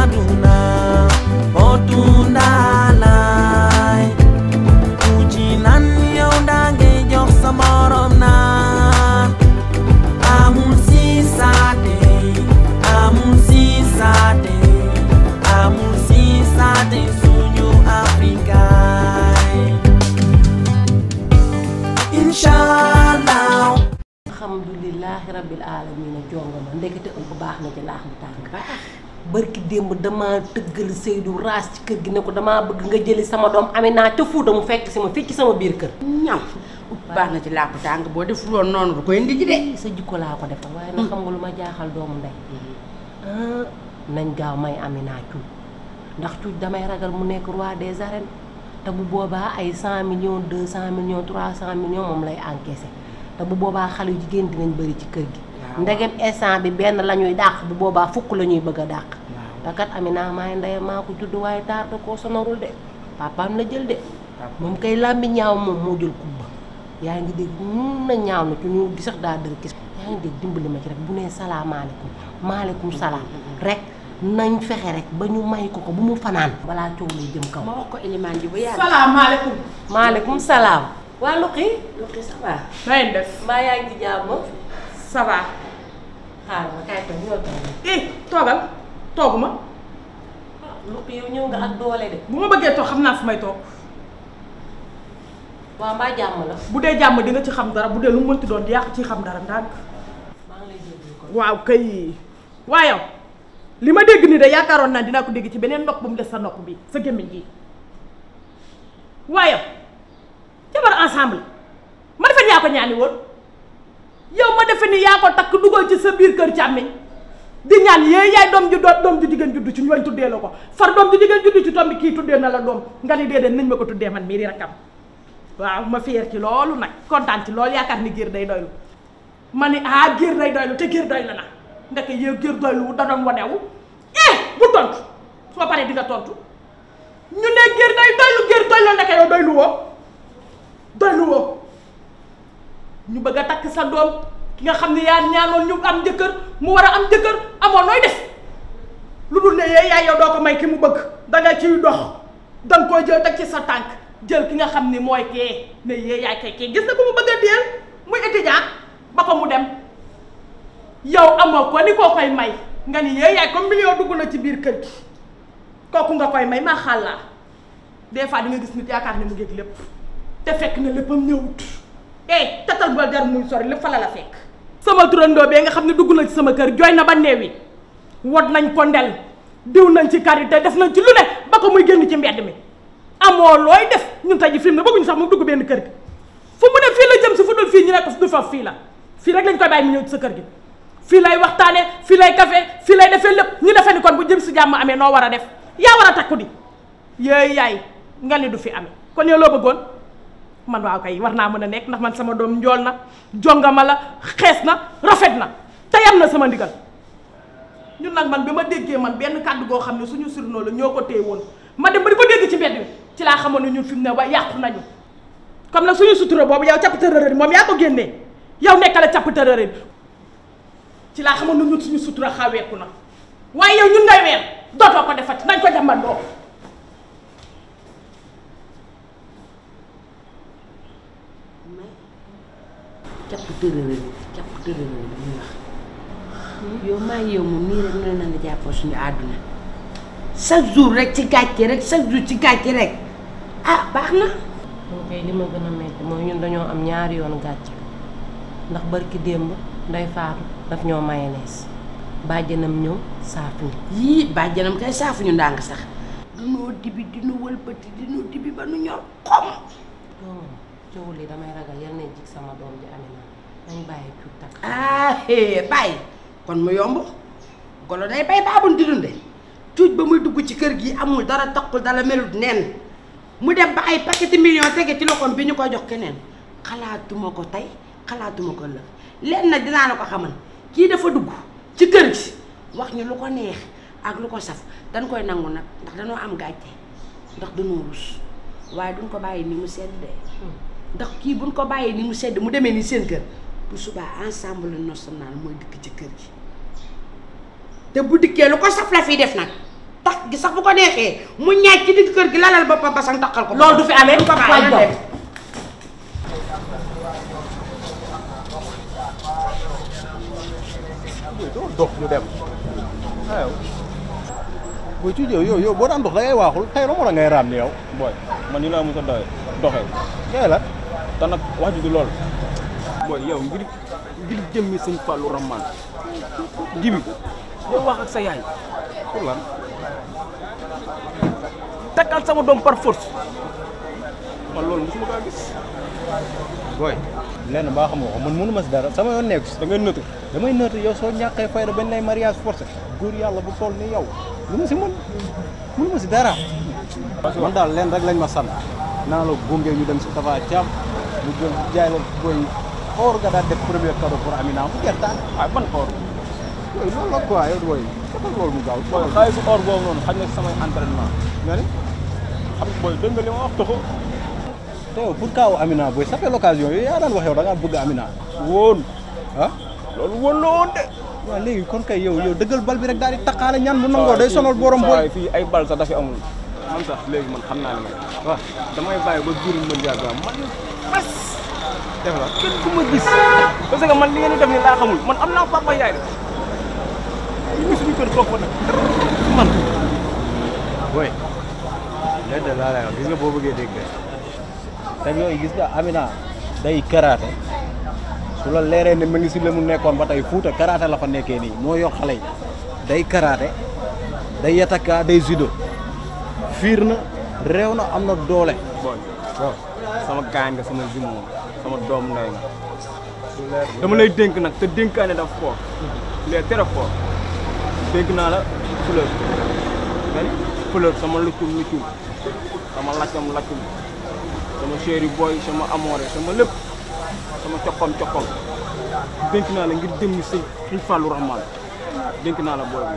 aduna potu ndaalay ku ci nan yow daa ngay jox sa morom naan amul si saate amul si saate amul si saate suñu afrikaay inshallah alhamdulilahi rabbil alamina jonga ma ndekete ëmb baax na ci laax bu tàng barki démb dama tëggal Seydou raas ci kër gi ne ko damaa bëgg nga jëli sama doom Amina ca Fuuta mu fekk si ma fii ci sama biir kër ñaw baax na ci làpp tàng boo def loon noonu du koy indi ji de sa jikko laa ko defal waaye nag xam nga lu ma jaaxal doomu ndey ah nañ gaaw may Amina cuuj ndax cuuj damay ragal mu nekk roi des arènes te bu boobaa ay cent millions deux cent millions trois cent millions moom lay encaissé te bu boobaa xale yu jigéen dinañ bëri ci kër gi ndegem instant bi benn la ñuy dàq bu boobaa fukk la ñuy bëgg a dàq te kat Amina maay ndeyam maa ko judd waaye taar da koo sonorul de papaam la jël de moom kay làmbi ñaaw moom moo jël kubba yaa ngi dégg mun na ñaaw na ci ñu di sax daa dër gis yaa ngi dégg dimbali ma ci rek bu nee salaamaaleykum maaleykum salaam rek nañ fexe rek ba ñu may ko ko bu mu fanaan balaa coow lay jëm kaw ma wax ko ilimaan ji bu yàgg salaamaaleykum. maaleykum salaam waa Luqi lu xi ça va na ngeen def. mbaa yaa ngi ci jàmm ça va. xaaral ma kay toog ñoo toog eh toogal toogu ma Luqi yow ñëw nga ak doole de bu ma bëggee toog xam naa fu may toog waa mbaa jàmm la bu dee jàmm di nga ci xam dara bu dee lu mu mënti doon di yàq ci xam dara ndànk. maa ngi lay déglu ko waaw kay waaye yow li ma dégg nii de yaakaaroon naa dinaa ko dégg ci beneen nopp bu mu des sa nopp bi sa gémmiñ gi waaye yow jabar ensemble ma defe ni yaa ko ñaani woon yow ma defe ni yaa ko takk dugal ci sa biir kër càmmiñ di ñaan yee yaay doom ju doom doom ju jigéen juddu ci ñooñ tuddee la ko far doom ju jigéen juddu ci tombi kii tuddee na la doom nga ni déedéet nañ ma ko tuddee man mii di rakkam waaw ma fier ci loolu nag kontaan ci loolu yaakaar ni géer day doylu ma ni ah géer day doylu te géer doylu na ndeke yow géer doylu da doon wanewu eh bu tontu soo paree di nga tontu ñu ne géer day doylu géer doylu ndeke yow doylu woo doylu woo ñu bëgg a takk sa doom ki nga xam ne yaa ñaanoon ñu am jëkkër mu war a am jëkkër amoon nooy def lu dul ne yee yaay yow doo ko may ki mu bëgg danga ciy dox danga koy jël teg ci sa tànk jël ki nga xam ni mooy kee ne yee yaay kay kee gis na ko mu bëgg a deel muy étudiant ba ko mu dem yow amoo ko ni koo koy may nga ni yee yaay comme million dugg na ci biir kër gi kooku nga koy may maa xàllaa des fois di nga gis nit yaakaar ne mu ngeeg lépp te fekk na léppam ñëwut eh tatal ba jar muy sori lépp fa la la fekk sama turandoo bee nga xam ne dugg na ci sama kër jooy na ba neewi wot nañ ko ndel diw nañ ci karité def nañ ci lu ne ba ko muy génn ci mbedd mi amoo looy def ñun tey ji film ne bëgguñu sax mu dugg benn kër gi fu mu ne fii la jëm si fu dul fii ñu ne ko du fa fii la fii rek lañ koy bàyyi mu ñëw ci sa kër gi fii lay waxtaane fii lay café fii lay defee lépp ñu defee ni kon bu jëm si jàmm amee noo war a def yaa war a takku di yooyu yaay nga ni du fi amee kon yow loo bëggoon man waaw kay war naa mën a nekk ndax man sama doom njool na jongama la xees na rafet na te yam na sama ndigal ñun nag man bi ma déggee man benn kàddu goo xam ne suñu surnoo la ñoo ko téye woon ma dem ba di ko dégg ci mbedd mi ci laa xamoon ne ñun fi mu ne ba yàqu nañu comme nag suñu sutura boobu yow capp tërërëri moom yaa ko génnee yow nekkale capp tërërëri ci laa xamoon ne ñun suñu sutura xaweeku na waaye yow ñun ngay weer dootoo ko defati nañ ko jàmbandoo capp tërërëri capp tërërëri bi ñuy wax yow maa yow moom nii rek noonu la jàppoo suñu àdduna chaque jour rek ci gàcce rek chaque jour ci gàcce rek ah baax na moom kay li ma gën a metti mooy ñun dañoo am ñaari yoon gàcce ndax barki démb nday faatu daf ñoo mayonnaise bàjjanam ñëw saafu ñu yii bàjjanam kay saafuñu ndànk sax dunoo dibi dinu wëlbati dinu dibi ba nu ñor xom doomam coow li damay ragal yal na jig sama doom ji Amina nañ bàyyi cuut takk ah hee bàyyi kon mu yomb golo day bay baabun di dunde cuuj ba muy dugg ci kër gi amul dara taqul dara melut nen mu dem ba ay paqueti million tege ci loxoom bi ñu koy jox keneen xalaatuma ko tey xalaatuma ko lëf leen nag dinaa la ko xamal kii dafa dugg ci kër gi wax ñu lu ko neex ak lu ko saf dañ koy nangu nag ndax dañoo am gàcce ndax dañoo rus waaye duñ ko bàyyi ni mu sedd de ndax kii buñ ko bàyyi ni mu sedd mu demee ni seen kër bu subaa ensemble national mooy dikk ci kër gi te bu dikkee lu ko saf la fii def nag tax gi sax bu ko neexee mu ñaaj ci digg kër gi lalal boppam basang takkal ko loolu du fi amee du ko bàyyi waay na doom dem. doo dox ñu dem waaw booy ci yow yow yow boo daan dox da ngay waaxul xëy na moo la ngay raam ni yow booy man ni laa mos a doxee doxee kee la te nag wax ji du lool booy yow ngir ngir jëmmi sëñ Fallou Rahman jibi yow wax ak sa yaay pour lan takkal sama doom par force man loolu mosuma kaa gis booy lenn baa xamoo ko man mënu ma si dara sama yoon nekku si da ngay nëtu damay nëtt yow soo ñàkkee fayda bañ lay mariage forcé góor yàlla bu toll ni yow lu ma si mën mënu ma si dara man daal leen rek lañ ma sant naa la gunge ñu dem si Tafa Thiam mu jël jaay la booy or nga daal def premier cadeau pour Amina mu gertaan waaye ban or yooyu loolu la quoi yow booy defal loolu mu gaaw booy xaalis or boobu noonu xaj na samay entraînement nga ni xam nga booy dégg nga li ma wax toxo te yow pour kaaw Amina booy ça fait l'occasion yooyu yaa daan wax yow da ngaa bëgg Amina woon ah loolu woon la woon de waaw léegi kon kay yow yow dëggal bal bi rek daal di taqaale ñaan bu nangoo day sonal borom saa booy waay fii ay bal sax dafi amul man sax léegi man xam naa ne man waaw damay bàyyi ba biir ma jaaga man bas def la kenn ku ma gis parce que man li ngeen di def ni laa xamul man am naa papa yaay de ñu ngi suñu kër toog fa nag man booy léegi de laa lay wax gis nga boo bëggee dégg te yooyu gis nga Amina day karaate su la leeree ne ma ngi si la mu nekkoon ba tey fuuta karaate la fa nekkee nii moo yor xale yi day karaate day yataka day judo fiir na réew na am na doole booy sama gaañ nga sama jumeau sama doom ndey nga dama lay dénk nag te dénkaane daf fort les très fort dénk naa la fleur nga ni fleur sama luccum luccum sama laccam laccum sama chéri boy sama amoore sama lépp sama coppam coppam dénk naa la ngir dem ni sëñ sëñ Fallou Rahman dénk naa la booy bi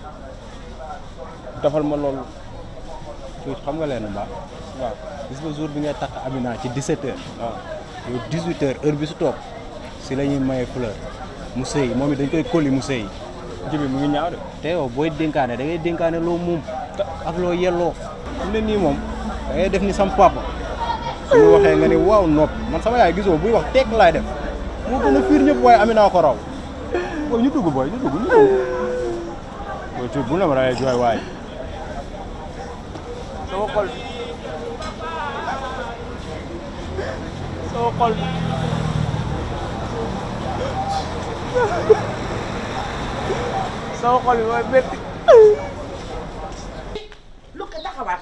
defal ma loolu tuuti xam nga leen mbaa waaw gis nga jour bi ngay takk Amina ci 17 heures waaw yow 18 heures heure bi su toog si la ñuy maye fleur mu sëy moom it dañ koy kolli mu sëy jibi mu ngi ñaaw de te yow booy dénkaane da ngay dénkaane loo moom ak loo yelloo su ne nii moom da ngay def ni sam papa su ma waxee nga ni waaw noppi man sama yaay gisoo buy wax tekk laay def moo gën a fiir ñëpp waaye Amina ko raw booy ñu dugg booy ñu dugg ñu dugg booy tuut bu ne ma dangay jooy waay sama xol sama xol sama xol bi mooy métti lu ko taxawaat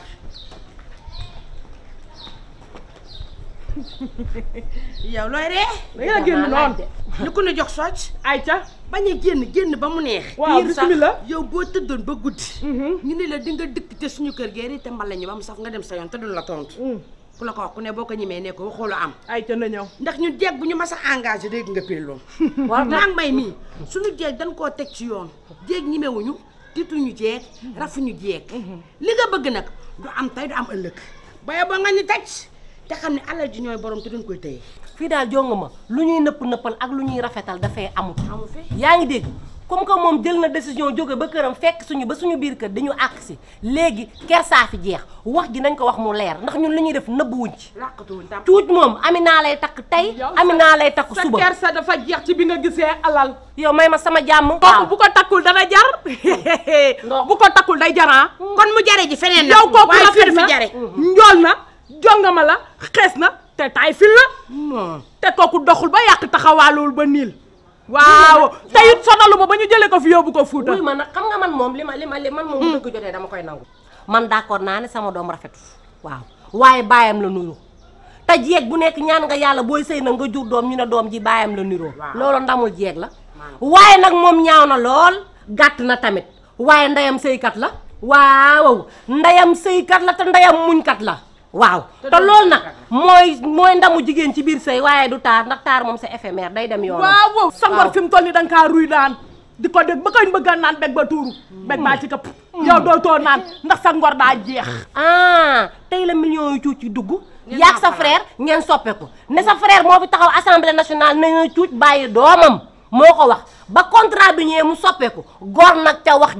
yow looy ree da ngeen a génn noonu ñu ko ne jox socc ayca bañ a génn génn ba mu neex waaw Biir sax bismillah. yow boo tëddoon ba guddi ñu ne la di nga dëkk te suñu kër gee te mbala ñu ba mu saf nga dem sa yoon te duñ la tontu ku la ko wax ku ne boo ko ñemee ne ko waxoo lu am ayca na ñëw ndax ñu jeeg bu ñu mas a engagé dégg nga pilloon war na maa ngi may mii suñu jeeg dañ koo teg ci yoon jeeg ñimewuñu tituñu jeeg rafuñu jeeg li nga bëgg nag du am tey du am ëllëg baye ba nga ñu taj te xam ne alal ji ñooy borom te duñ koy téye fii daal jonga ma lu ñuy nëpp nëppal ak lu ñuy rafetal dafay amut amu fi yaa ngi dégg comme que moom jël na décision jóge ba këram fekk suñu ba suñu biir kër dañu àq si léegi kersaa fi jeex wax ji nañ ko wax mu leer ndax ñun li ñuy def nëbbuwuñ ci làqatuwuñ tam tuut moom Amina lay takk tey Yow Amina lay takk sa suba kersa dafa jeex ci bi nga gisee alal yow may ma sama jàmm kooku bu ko takkul dana jar bu ko takkul day jaraa kon mu jare ji feneen nag yow kooku waaye rafet fii na fi jare njool na jongama la xees na te taay fil la te kooku doxul ba yàq taxawaalul ba niil waaw te it sonalu ma ba ñu jëlee ko fi yóbbu ko Fuuta wuy ma nag xam nga man moom li ma li ma li man moom dëgg jotee dama koy nangu man d'accord naa ne sama doom rafetu waaw waaye baayam la nuru te jeeg bu nekk ñaan nga yàlla booy sëy na nga jur doom ñu ne doom ji baayam la niroo loolu ndamul jeeg la waaye nag moom ñaaw na lool gàtt na tamit waaye ndeyam sëykat la waaw ndeyam sëykat la te ndeyam muñkat la waaw te loolu nag mooy mooy ndamu jigéen ci biir sëy waaye du taar ndax taar moom c'est éphémère day dem yoonam waaw waaw sa ngor waaw. fi mu toll ni da nga kaa ruy naan di ko dégg ba kañ bëgg a naan beg ba tuuru beg baa ci këpp yow dootoo naan ndax sa ngor daa jeex ah tey la millions yu cuuc ci dugg yaag sa frère ngeen soppeeku ne sa frère moo fi taxaw assemblée nationale na nga cuuc bàyyi doomam moo ko wax ba contrat bi ñëwee mu soppeeku gor nag ca wax ja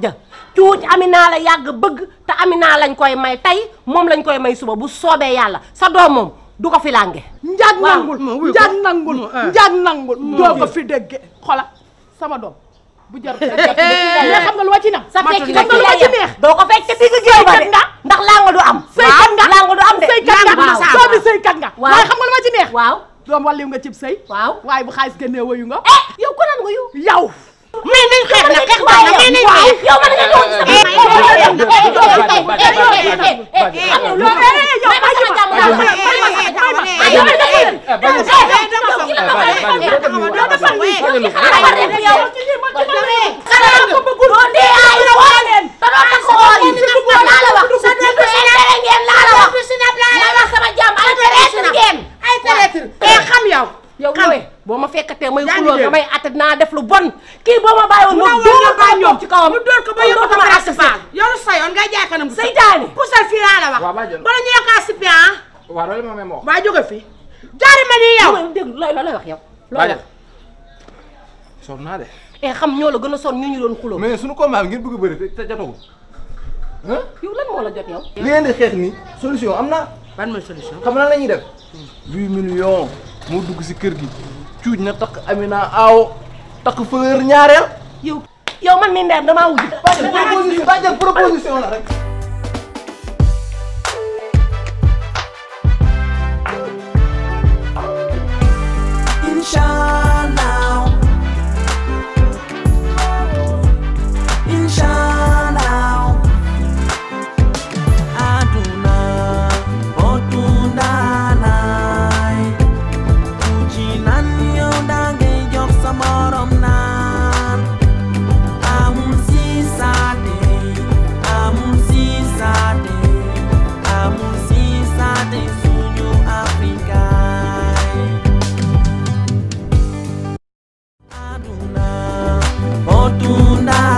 cuuj Amina la yàgg bëgg te Amina lañ koy may tey moom lañ koy may suba bu soobee yàlla sa doom moom du ko fi lànge njaag Waaw. nangul ma wuyu ko. njaag nangul ma, ah. njaag nangul doo ko fi dégge xola sama doom bu jar mais xam nga lu ma ci nam sa fecc xam nga lu ma ci neex doo ko fecc digg géew ba de Sëykat nga. ndax lànga du am Sëykat nga. lànga du am de sëykat nga waaw doomi sëykat nga Waaw. waaye xam nga lu ma ci neex waaw doom walliw nga cib sëy waaw waaye bu xaalis génnee wayu nga eh yow ko nan nga yow yow mais nañ xeex na xeex baax na mais nañ xeex yow man nga ñëw ci sama ay traître te xam yow yow xam looy boo ma fekkatee may Yaa ngi xuloo nga dégg. may atte dinaa def lu bon kii boo ma bàyyiwoon ma Mu dóor nga ko ñoom ci kawam mu dóor ko ba yóbbu ko dootuma ba atte asfaal yow sa yoon ngay jaay kanam bu seytaane pusal fii laa la wax Waaw, bàjjen. bala ñu la kaa sippi ah waaw loolu ma may ma wax. waa jóge fi jaari ma nii yow yow dégg looy looy wax yow looy Bàjjen wax sonn naa de. eh xam ñoo la gën a sonn ñu ñu doon xuloo mais suñu combat bi ngeen bëgg a bëri te te jotagul. yow lan moo la jot yow li ngeen di xeex nii solution am na. ban mooy solution xam na la ñuy def. huit millions moo dugg si kër gi. cuuj na takk Amina aaw takk fleur ñaareel. yow yow man mi ndeer damaa wujj bàjjen proposition bàjjen proposition la rek. Inshallah. Inshallah. Aduna otundalay. Ujinan yow dangay jox sa morom naan. Amul siisaate, amul siisaate, amul siisaate suñu Afrikaay. Aduna otunda